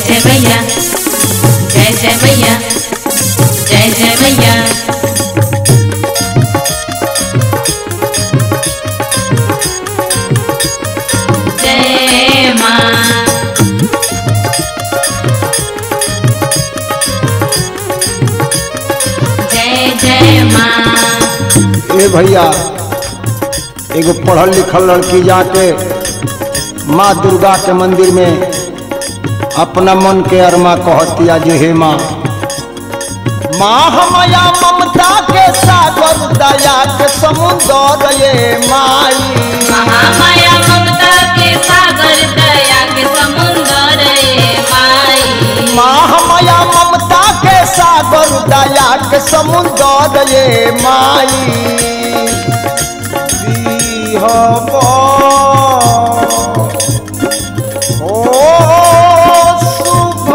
जय मैया जय जय मैया जय जय मैया जय माँ जय जय माँ ए भैया एगो पढ़ल लिखल लड़की जाके माँ दुर्गा के मंदिर में अपना मन के अरमा कहतिया जे हे माँ माँ हमया ममता के सागर दया के समुद्र ये माई महामाया ममता के सागर दया के समुंदर रे माई माँ हमया ममता के सागर दया के समुद्र ये माई दीहब ओ शुभ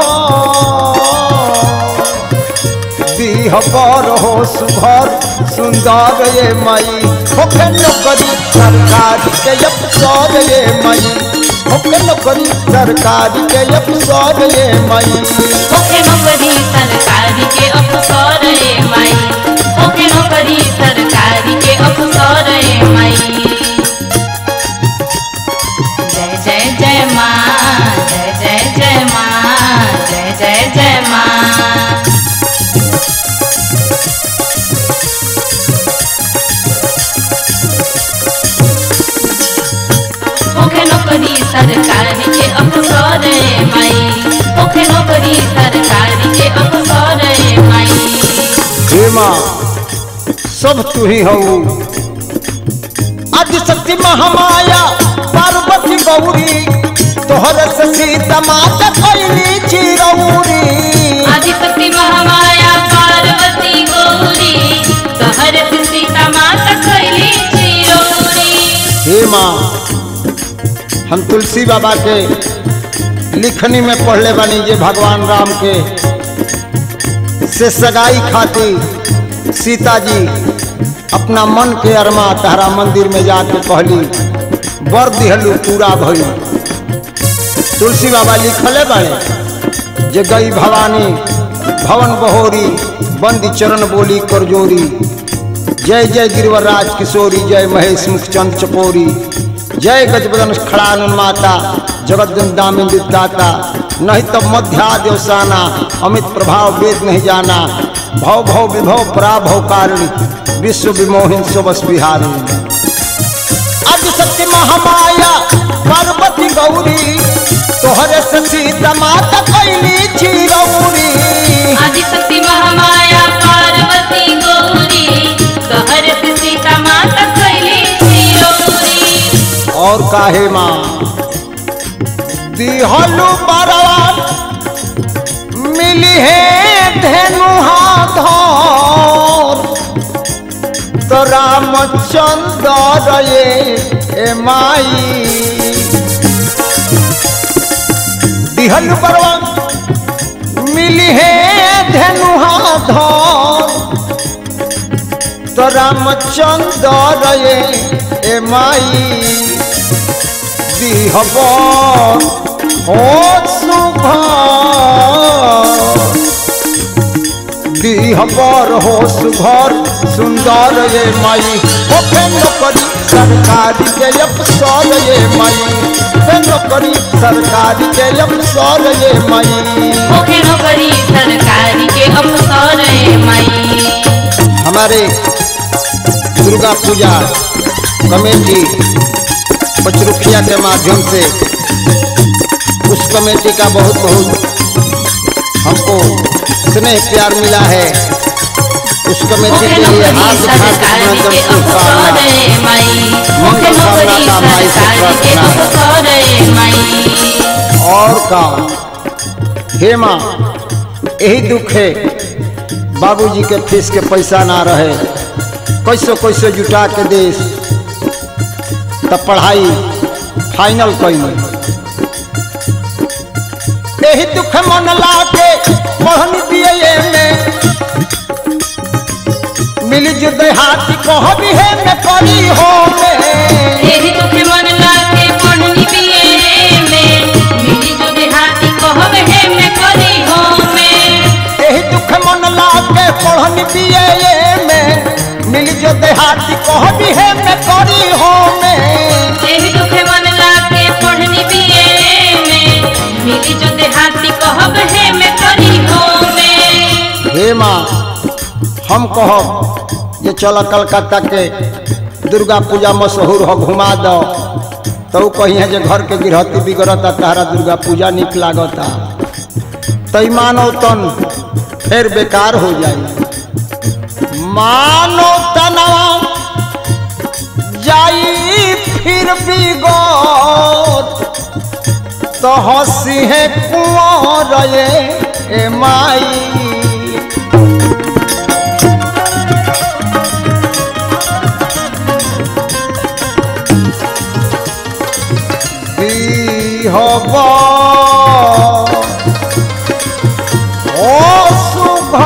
दीहबर हो सुभर सुंदर ये माई होके नौकरी सरकारी के अफसर ये माई होके नौकरी सरकारी के अफसर ये माई ओके नौकरी सरकारी के अफसर रे माई ओके नौकरी सरकारी के अफसर रे माई जय जय जय माँ जय जय जय माँ जय जय जय माँ ओके नौकरी सरकारी के अफसर रे माई ओके नौकरी सरकारी के अफसर रे माई हे माँ सब तू ही हऊ शक्ति महामाया पार्वती गौरी तोहर से सीता माता कैली चिरौरी आदिशक्ति महामाया पार्वती गौरी तोहर से सीता माता कैली चिरौरी हे माँ हम तुलसी बाबा के लिखनी में पढ़ले बानी जे भगवान राम के से सगाई खातिर सीता जी अपना मन के अरमा तहरा मंदिर में जाके कहली वर दिहलू पूरा भई तुलसी बाबा लिखले बाड़े जे गई भवानी भवन बहोरी बंदी चरण बोली करजोरी जय जय गिरिवरराज किशोरी जय महेश मुखचंद चकोरी जय गजबदन खड़ानन माता जगत दामिंद दाता नहीं तब मध्या देवसाना अमित प्रभाव वेद नहीं जाना भव भव विभव पराभव कारिणी विश्व विमोहिन सुबस बिहारी अब सत्य महामाया पार्वती गौरी तोहरे से सीता माता कैली चिरौरी आदिशक्ति महामाया पार्वती गौरी तोहर से सीता माता कैली चिरौरी और काहे माँ दिहलु बरवा मिली है धेनु हाथ तो रामचंद्र ये ए माई दिहलु बरवा मिली है धेनु हाथ तो रामचंद्र ये ए माई दिहब हो शुभ दिहबर हो सुघर सुंदर ये माई होके नौकरी सरकारी के अफसर ये माई होके नौकरी सरकारी के अफसर ये माई ओके नौकरी सरकारी के अफसर रे माई हमारे दुर्गा पूजा कमेटी पचरुखिया के माध्यम से उस कमेटी का बहुत बहुत हमको स्नेह प्यार मिला है उस कमेटी ओके के लिए नौकरी हाथ उठा के सरकारी अभिनंदन के अफसर शुभकामना रे माई ओके मंगल नौकरी कामना का माई से सरकारी के प्रार्थना है। अफसर रे माई और का हे माँ यही दुख है बाबूजी के फीस के पैसा ना रहे कैसो कैसो जुटा के देश तब पढ़ाई फाइनल कैल यही दुख मन ला के पढ़न दिए में मिली जुदे हाथी कह भी है में करी हो में एही तुखे मन लाके पढ़नी बिये में मिली जो देहाती कहब है मैं माँ हम कहब जे चल कलकत्ता के दुर्गा पूजा मशहूर हो घुमा दो तो ऊ कही है जे घर के गृहस्थी बिगड़ता तारा दुर्गा पूजा निक लागता तई मानो तन फिर बेकार हो जाई मानो तनवा जाई फिर बिगड़ तो हंसी है कुंवर ये ए माई হব অশুভ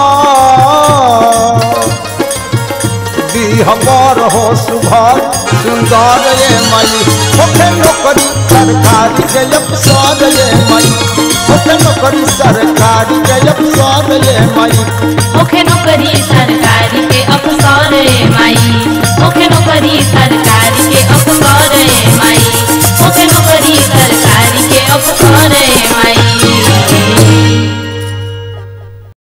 বিহবর হো শুভ সুন্দর এ মাই ওকে নকরি সরকারি के अफसर ये माई ओके नौकरी सरकारी के अफसर ये माई ओखे नौकरी सरकारी के अफसर ए माई ओखे नौकरी सरकारी